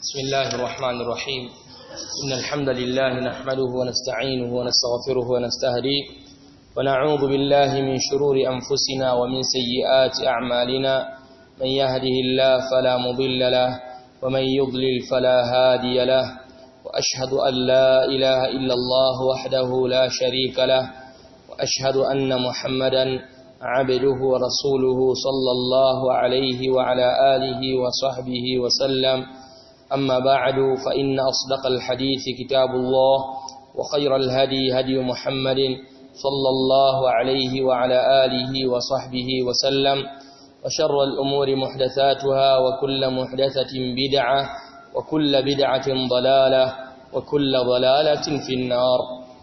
بسم الله الرحمن الرحيم إن الحمد لله نحمده ونستعينه ونستغفره ونستهديه ونعوذ بالله من شرور أنفسنا ومن سيئات أعمالنا من يهده الله فلا مضل له ومن يضلل فلا هادي له وأشهد أن لا إله إلا الله وحده لا شريك له وأشهد أن محمدا عبده ورسوله صلى الله عليه وعلى آله وصحبه وسلم أما بعد فإن أصدق الحديث كتاب الله وخير الهدي هدي محمد صلى الله عليه وعلى آله وصحبه وسلم وشر الأمور محدثاتها وكل محدثة بدعة وكل بدعة ضلالة وكل ضلالة في النار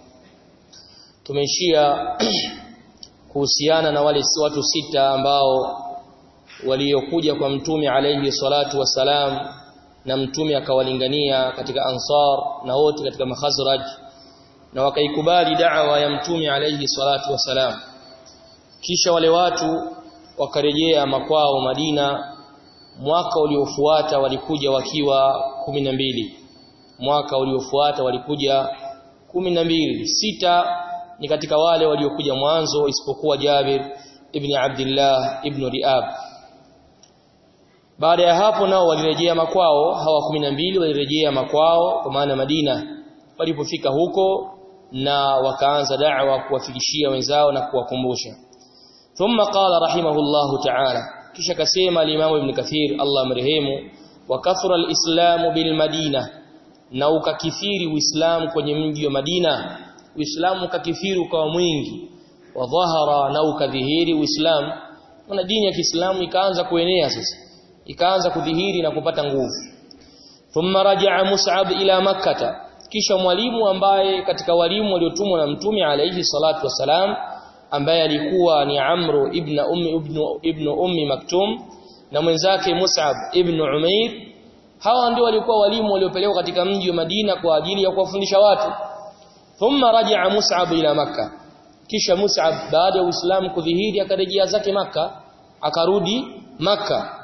tumeshia kuhusiana na wale watu sita ambao waliokuja kwa mtume alayhi salatu wasalam na mtume akawalingania katika ansar na wote katika makhazraj na wakaikubali da'wa ya mtume alayhi salatu wasalam kisha wale watu wakarejea makwao Madina mwaka uliofuata walikuja wakiwa mbili mwaka uliofuata walikuja mbili sita ni katika wale waliokuja mwanzo isipokuwa Jabir ibn Abdullah ibn Riab baada ya hapo nao walirejea makwao hawa mbili walirejea makwao kwa maana Madina walipofika huko na wakaanza da'wa kuwafikishia wenzao na kuwakumbusha thumma qala rahimahullahu ta'ala kisha kasema al-Imam Ibn Kathir Allah mrehemu wa kathura al-islamu bil Madina na ukakithiri Uislamu kwenye mji wa Madina Uislamu ukakithiri ukawa mwingi wa dhahara na ukadhihiri Uislamu na dini ya Kiislamu ikaanza kuenea sasa ikaanza kudhihiri na kupata nguvu thumma raja'a Mus'ab ila makkah kisha mwalimu ambaye katika walimu waliotumwa na mtume alayhi salatu wasalam ambaye alikuwa ni Amru ibn ummi ibn, ibn ummi Maktum na mwenzake Mus'ab ibn Umair hawa ndio walikuwa walimu waliopelekwa katika mji wa Madina kwa ajili ya kuwafundisha watu thumma raja'a Mus'ab ila makkah kisha Mus'ab baada ya Uislamu kudhihiri akarejea zake maka akarudi maka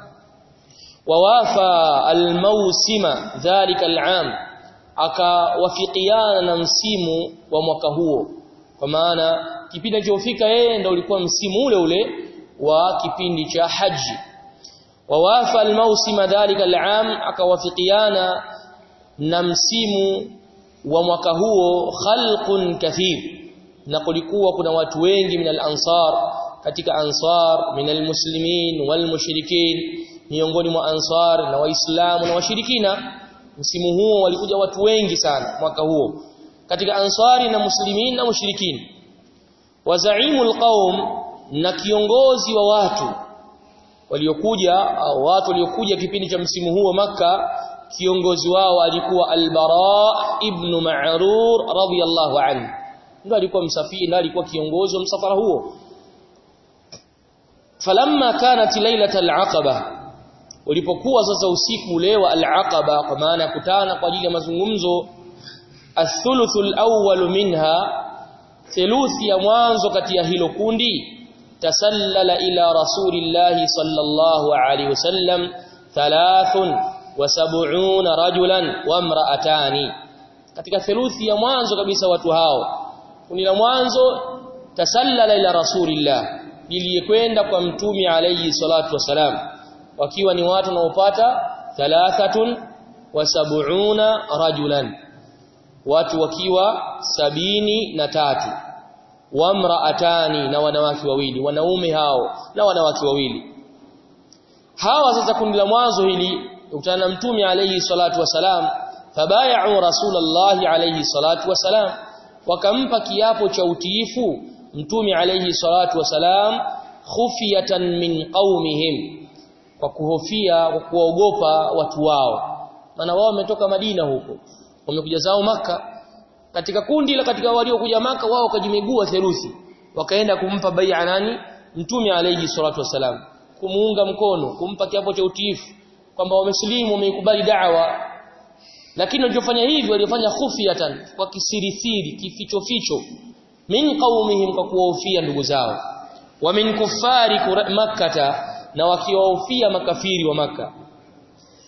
wawafa almausima dhalika al'am akawafikiana na msimu wa mwaka huo kwa maana kipindi kilichofika yeye ndio ulikuwa msimu ule ule wa kipindi cha haji wawafa almausima dhalika al'am akawafikiana na msimu wa mwaka huo khalqun kathir na kulikuwa kuna watu wengi min al-ansar katika ansar min al-muslimin wal mushrikin miongoni mwa ansar na waislamu na washirikina msimu huo walikuja watu wengi sana mwaka huo katika ansari na muslimin na mushrikin wa zaimul qaum na kiongozi wa watu waliokuja au watu waliokuja kipindi cha msimu huo maka kiongozi wao alikuwa al-Bara ibn Ma'rur radiyallahu anhu ndio alikuwa msafiri ndio alikuwa kiongozi wa msafara huo falamma kanat lailatul aqaba ulipokuwa sasa usiku ule wa al-aqaba kwa maana kutana kwa ajili ya mazungumzo athuluthul awwal minha theluthi ya mwanzo kati ya hilo kundi tasallala ila rasulillahi sallallahu alaihi wasallam thalathun wa sab'una rajulan wa imra'atani katika theluthi ya mwanzo kabisa watu hao kundi la mwanzo tasallala ila rasulillah liliyekwenda kwa mtume alayhi salatu wasalam wakiwa ni watu wanaopata thalathatun wa sab'una rajulan watu wakiwa sabini na tatu wamraatani na wanawake wawili wanaume hao na wanawake wawili hawa sasa kundi la mwanzo hili ukutana na mtume alayhi salatu wasalam fabay'u rasulullah alayhi salatu wasalam wakampa kiapo cha utiifu mtume alayhi salatu wasalam khufiyatan min qaumihim kwa kuhofia kwa kuogopa watu wao maana wao wametoka Madina huko wamekuja zao maka katika kundi la katika waliokuja maka wao wakajimegua theruthi wakaenda kumpa bai'a nani mtume alayhi salatu wasalam kumuunga mkono kumpa kiapo cha utiifu kwamba wamesilimu wameikubali da'wa lakini waliofanya hivi waliofanya khufiyatan kwa kisirisiri kificho ficho min qaumihim kwa kuwahofia ndugu zao wa min kuffari makkata na wakiwahofia makafiri wa maka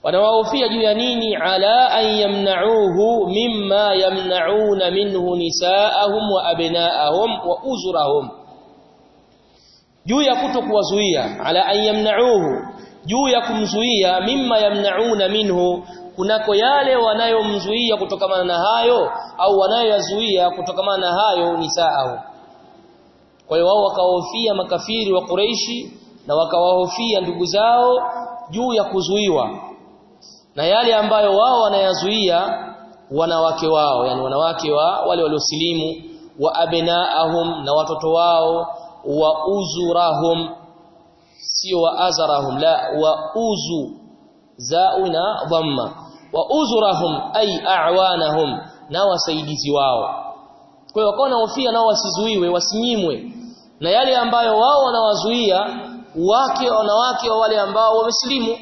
wanawahofia juu ya nini ala an yamna'uhu mimma yamna'una minhu nisaahum wa abna'ahum wa uzurahum juu ya kutokuwazuia ala an yamna'uhu juu ya kumzuia mimma yamna'una minhu kunako yale wanayomzuia kutokamana na hayo au wanayoyazuia kutokamana na hayo nisaahum kwa hiyo wao wakawahofia makafiri wa Quraishi na wakawahofia ndugu zao juu ya kuzuiwa na yale ambayo wao wanayazuia wanawake wao yani wanawake wa wale waliosilimu wa abnaahum na watoto wao wa uzurahum sio wa azarahum la wa uzu zauna dhamma wa uzurahum ay a'wanahum na wasaidizi wao kwa hiyo wakawa hofia nao wasizuiwe wasinyimwe na yale ambayo wao wanawazuia wake wanawake wa wale ambao wamesilimu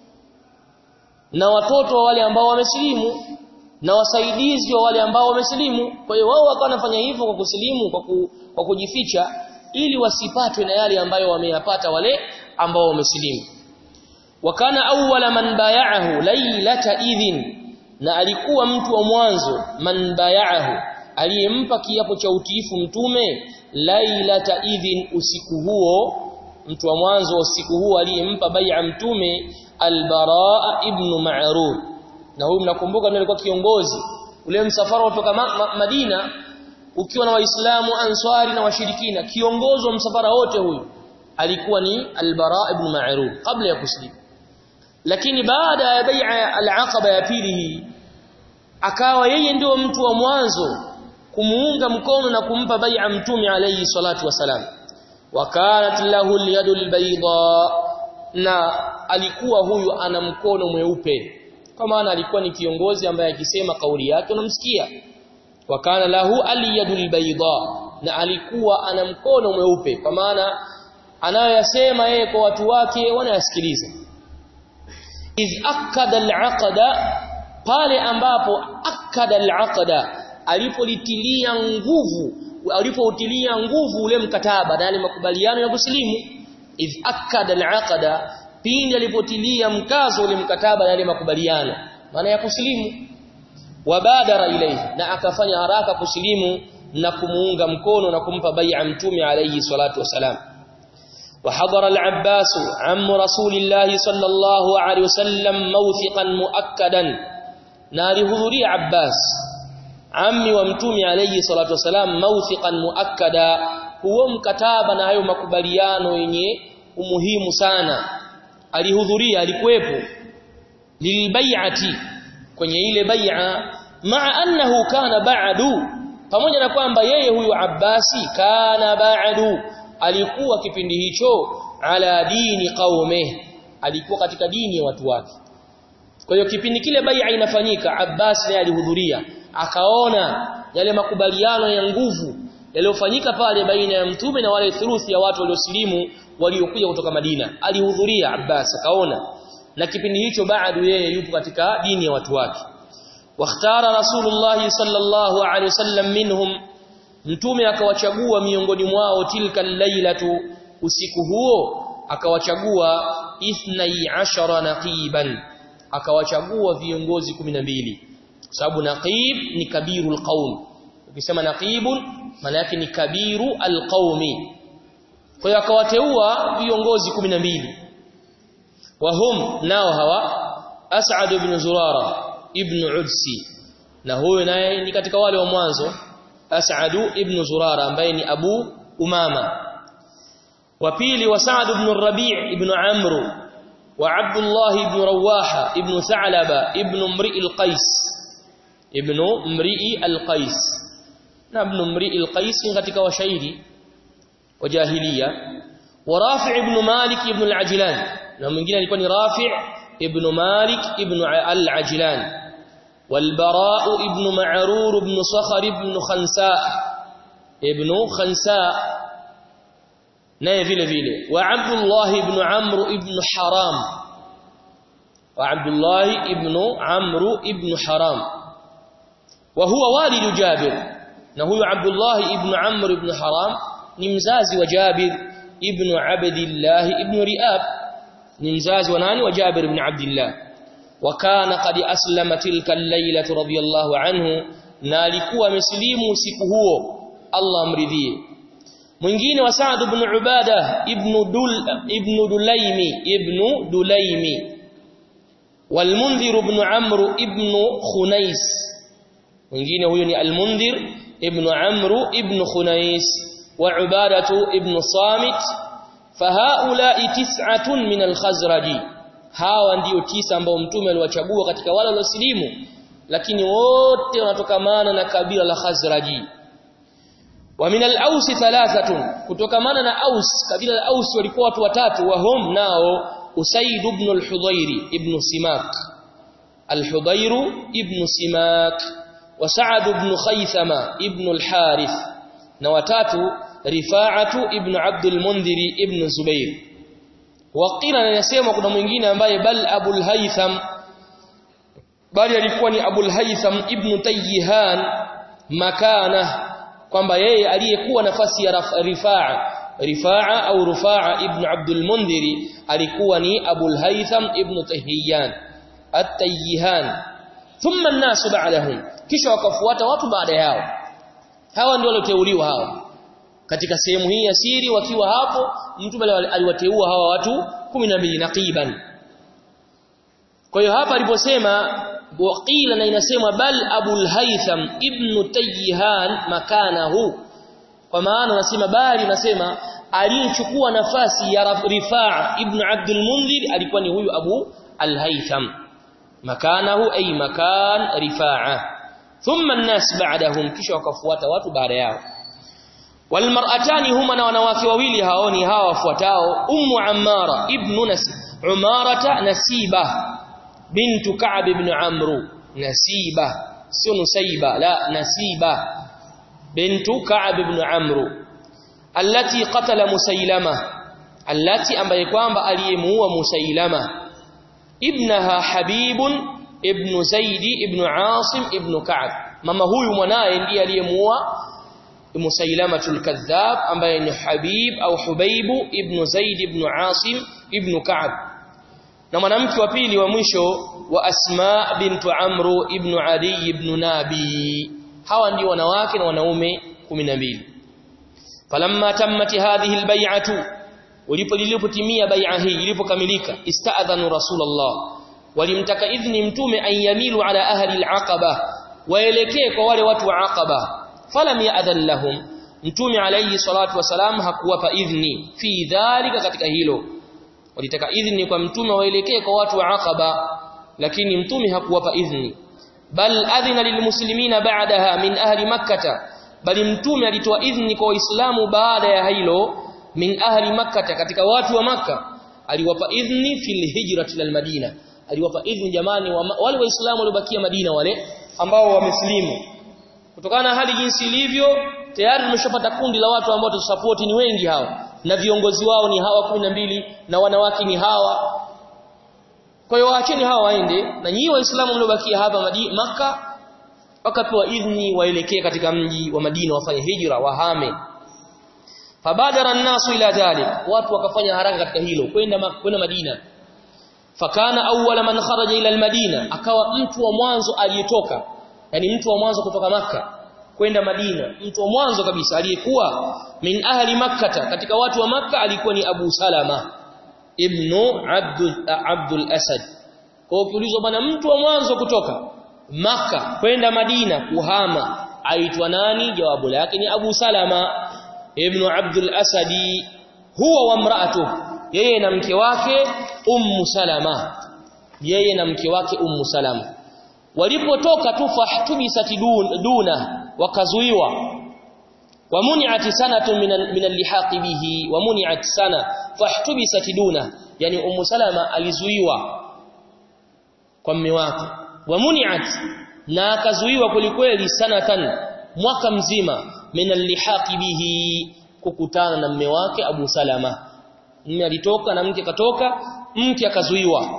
na watoto wa wale ambao wamesilimu na wasaidizi wa wale ambao wamesilimu kwa hiyo wao wakawa wanafanya hivyo kwa kusilimu kwa, ku, kwa kujificha ili wasipatwe na yale ambayo wameyapata wale ambao wamesilimu wakana awwala man bay'ahu laylata idhin na alikuwa mtu wa mwanzo man bay'ahu aliyempa kiapo cha utiifu mtume lailata idhin usiku huo mtu wa mwanzo wa usiku huo aliyempa bai'a mtume albara ibn ma'rur na huyu mnakumbuka ndiye alikuwa kiongozi ule msafara kutoka ma ma Madina ukiwa na waislamu answari na washirikina kiongozi wa msafara wote huyu alikuwa ni albara ibn ma'rur kabla ya kuslimu lakini baada ya bai'a al-aqaba ya pili hii akawa yeye ndio mtu wa mwanzo kumuunga mkono na kumpa bai'a mtume alayhi salatu wasalam wakanat lahu al-yadu al-bayda na alikuwa huyu ana mkono mweupe kwa maana alikuwa ni kiongozi ambaye akisema kauli yake unamsikia wakana lahu al-yadu al-bayda na alikuwa ana mkono mweupe kwa maana anayoyasema yeye kwa watu wake wanayasikiliza iz akada al-aqda pale ambapo akada al-aqda alipolitilia nguvu alipoutilia nguvu ule mkataba na yale makubaliano ya kusilimu iz akada al-aqda pindi alipotilia mkazo ule mkataba na yale makubaliano maana ya kusilimu wabadara ilayhi na akafanya haraka kusilimu na kumuunga mkono na kumpa bai'a mtume alayhi salatu wasalam وحضر العباس عم رسول الله صلى الله عليه وسلم موثقا مؤكدا نار حضوري عباس ammi wa mtume alayhi salatu wasalam mawthiqan muakkada huo mkataba na hayo makubaliano yenye umuhimu sana alihudhuria alikuwepo lilbai'ati kwenye ile bai'a maa annahu kana ba'du pamoja na kwamba yeye huyu Abbasi kana ba'du alikuwa kipindi hicho ala dini qaume alikuwa katika dini ya watu wake kwa hiyo kipindi kile bai'a inafanyika Abbas naye alihudhuria akaona yale makubaliano ya nguvu yaliyofanyika pale baina ya mtume na wale thuluthi ya watu waliosilimu waliokuja kutoka Madina alihudhuria Abbas akaona na kipindi hicho baadu yeye yupo katika dini ya watu wake wakhtara rasulullah sallallahu alaihi wasallam minhum mtume akawachagua miongoni mwao tilka lailatu usiku huo akawachagua ithnai ashara naqiban akawachagua viongozi 12 sababu naqib ni kabirul qaum ukisema naqibun maana yake ni kabiru alqaumi kwa hiyo akawateua viongozi 12 wahum nao hawa As'ad ibn Zurara ibn Udsi na huyo naye ni katika wale wa mwanzo As'ad ibn Zurara ambaye ni Abu Umama wa pili wa Sa'd ibn Rabi' ibn Amr wa Abdullah ibn Rawaha ibn Tha'laba ibn Mri' al-Qais ibn Mri' al-Qais na ibn Mri' al-Qais katika washairi wa jahiliya wa Rafi' ibn Malik ibn al-Ajlan na mwingine alikuwa ni Rafi' ibn Malik ibn al-Ajlan والبراء ابن معرور بن صخر بن خنساء ابن خنساء naye vile vile wa Abdullah ibn Amr ibn Haram wa Abdullah ibn Amr ibn Haram wa huwa walid Jabir na huyo Abdullah ibn Amr ibn Haram ni mzazi wa Jabir ibn Abdullah ibn Riab ni mzazi wa nani wa Jabir ibn Abdullah وكان قد أسلم تلك الليلة رضي الله عنه na alikuwa amesilimu usiku huo Allah amridhie mwingine wa Sa'd ibn Ubada ibn Dul ibn Dulaimi ibn Dulaimi والمنذر بن عمرو ابن خنيس mwingine huyo ni al-Mundhir ibn Amr ibn Khunais wa Ubadatu ibn Samit fahaula'i tis'atun min al-Khazraji hawa ndio tisa ambao mtume aliwachagua katika wale waliosilimu lakini wote wanatokamana na kabila la Khazraji wa min al-Aus thalathatun kutokamana na Aus kabila la Aus walikuwa watu watatu wa hum nao Usaid ibn al-Hudayr ibn Simak al-Hudayr ibn Simak wa Sa'd ibn Khaythama ibn al-Harith na watatu Rifa'atu ibn Abd al-Mundhir ibn Zubair waqila anasema kuna mwingine ambaye bal Abul Haytham bali alikuwa ni Abul Haytham ibn Tayyihan makana kwamba yeye aliyekuwa nafasi ya Rifa'a Rifa'a au Rufa'a ibn Abdul Mundhiri alikuwa ni Abul Haytham ibn Tayyihan at-Tayyihan thumma an-nas ba'dahum kisha wakafuata watu baada yao hawa ndio walioteuliwa hawa katika sehemu hii ya siri wakiwa hapo mtume aliwateua hawa watu 12 naqiban kwa hiyo hapa aliposema waqila na inasemwa bal Abul Haytham ibn Tayyihan makanahu kwa maana nasema bali nasema aliyechukua nafasi ya Rifaa ibn Abdul Mundhir alikuwa ni huyu Abu Al-Haytham makanahu ay makan Rifaa thumma an-nas ba'dahum kisha wakafuata watu baada yao walmar'atani huma na wanawake wawili hao ni hawa wafuatao ummu ammara ibn nas umarata nasiba bintu ka'b ibn amru nasiba sio nusaiba la nasiba bintu ka'b ibn amru allati qatala musailama allati ambaye kwamba aliyemuua musailama ibnaha habibun ibn zaidi ibn asim ibn ka'b mama huyu mwanae ndiye aliyemuua musailamatul kadhab ambaye ni habib au hubaibu ibn zaid ibn asim ibn ka'b na mwanamke wa pili wa mwisho wa asma bintu amru ibn adi ibn nabi hawa ndio wanawake na wanaume 12 falamma tammat hadhihi albay'atu ulipolipotimia bai'a hii ilipokamilika ista'adhanu rasulullah walimtaka idhni mtume ayamilu ala ahli alaqaba waelekee kwa wale watu wa aqaba falam ya'dhan lahum mtume alayhi salatu wasalam hakuwapa idhni fi dhalika katika hilo walitaka idhni kwa mtume waelekee kwa watu wa aqaba lakini mtume hakuwapa idhni bal adhina lilmuslimina ba'daha min ahli makkah bali mtume alitoa idhni kwa waislamu baada ya hilo min ahli makkah katika watu wa makka aliwapa idhni fil hijrati lil madina aliwapa idhni jamani wa, wale waislamu waliobakia madina wale ambao wameslimu kutokana na hali jinsi ilivyo tayari tumeshapata kundi la watu ambao tusupport ni wengi hawa na viongozi wao ni hawa kumi na mbili na wanawake ni hawa kwa hiyo waacheni hawa waende na nyinyi waislamu mliobakia hapa Madi maka wakapewa idhni waelekee katika mji wa Madina wafanye hijra wahame fabadara an-nasu ila dhalik watu wakafanya haraka katika hilo kwenda kwenda Madina fakana awwala man kharaja ila al-Madina akawa mtu wa mwanzo aliyetoka yani mtu wa mwanzo kutoka maka kwenda Madina mtu wa mwanzo kabisa aliyekuwa min ahli makkah katika watu wa maka alikuwa ni Abu Salama ibn Abdul Abdul Asad kwa ukiulizwa bana mtu wa mwanzo kutoka maka kwenda Madina kuhama aitwa nani jawabu lake ni Abu Salama ibn Abdul Asadi huwa wa mraatu yeye na mke wake Ummu Salama yeye na mke wake Ummu Salama walipotoka tu fahtubisat duna wakazuiwa wamuni'at sanatu min al-lihaq bihi wamuni'at sana fahtubisat duna yani ummu salama alizuiwa kwa mume wake wamuni'at na akazuiwa kulikweli sanatan mwaka mzima min al-lihaq bihi kukutana na mume wake Abu Salama mume alitoka na mke katoka mke akazuiwa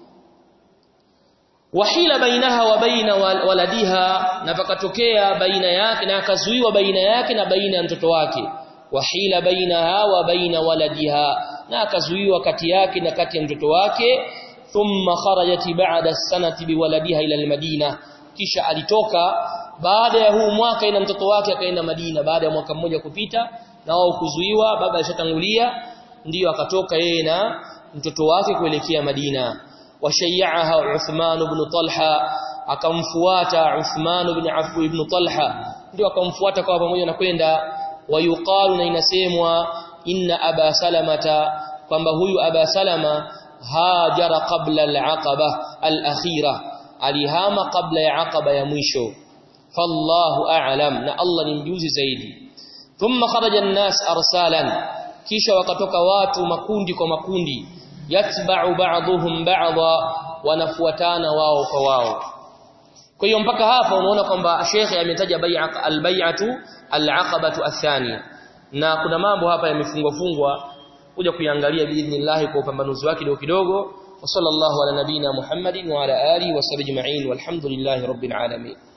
wahila bainaha wa baina waladiha na pakatokea baina yake na akazuiwa baina yake na baina ya mtoto wake wahila bainaha wa baina waladiha na akazuiwa kati yake na kati ya mtoto wake thumma kharajat ba'da as-sanati biwaladiha ila al-Madina kisha alitoka baada ya huu mwaka ina mtoto wake akaenda Madina baada ya mwaka mmoja kupita na wao kuzuiwa baba alishatangulia ndiyo akatoka yeye na mtoto wake kuelekea Madina washayyaha Uthman ibn Talha akamfuata Uthman ibn Affan ibn Talha ndio akamfuata kwa pamoja na kwenda wayuqalu na inasemwa inna aba salamata kwamba huyu aba salama hajara qabla al-aqaba al-akhira alihama qabla ya aqaba ya mwisho fallahu a'lam na Allah ni mjuzi zaidi thumma kharaja an-nas arsalan kisha wakatoka watu makundi kwa makundi yatba'u ba'dhum ba'dha wanafuatana wao kwa wao kwa hiyo mpaka hapa unaona kwamba shekhe ametaja bai'a al-bai'atu al-aqabatu athaniya na kuna mambo hapa yamefungwa fungwa kuja kuiangalia biidhnillah kwa upambanuzi wake kidogo kidogo wa sallallahu ala nabina muhammadin wa ala alihi wa sahbihi ajma'in walhamdulillahi rabbil alamin